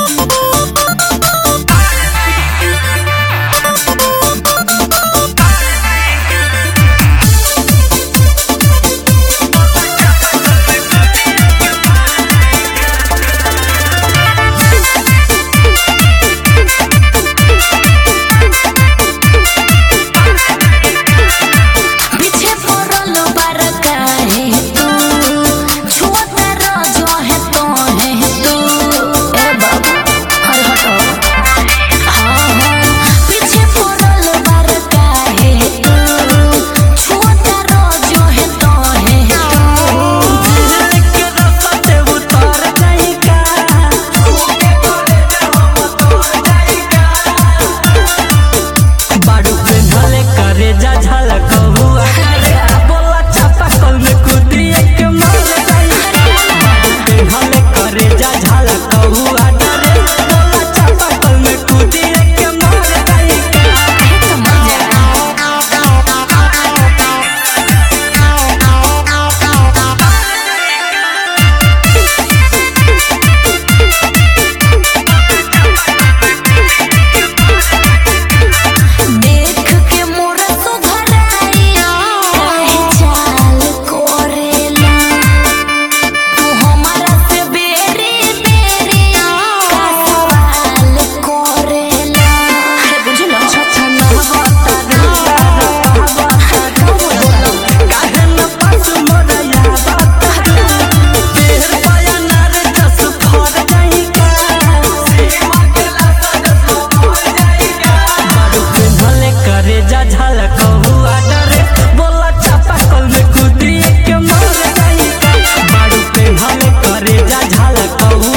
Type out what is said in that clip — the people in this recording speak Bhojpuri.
पीछे पड़ल बार काहे तू छुअता रजो है तो है तू ए बाबू हर हटो हाँ हाँ पीछे पड़ल बार काहे तू छुअता रजो है तो है तू बारू पे ढले करे जा झलक हुआ बोला छापा कल में कूदी एक मार पे ढले करे जा झलक हुआ डरे बोला छापा कल में कूदी एक मार देख के मोर सुधराइया काहे चाल कोरेला तू हमारा से बेरी बेरी का सवाल कोरेला अरे बुझलो छछन बता काहे न पास मोरा याद तेर पाया नार जस फर जाई का बारू पे भले करे जा झलक हुआ डरे बोला चापा कल में कूदी के मार जाई का बारू पे भले करे जा झलक हुआ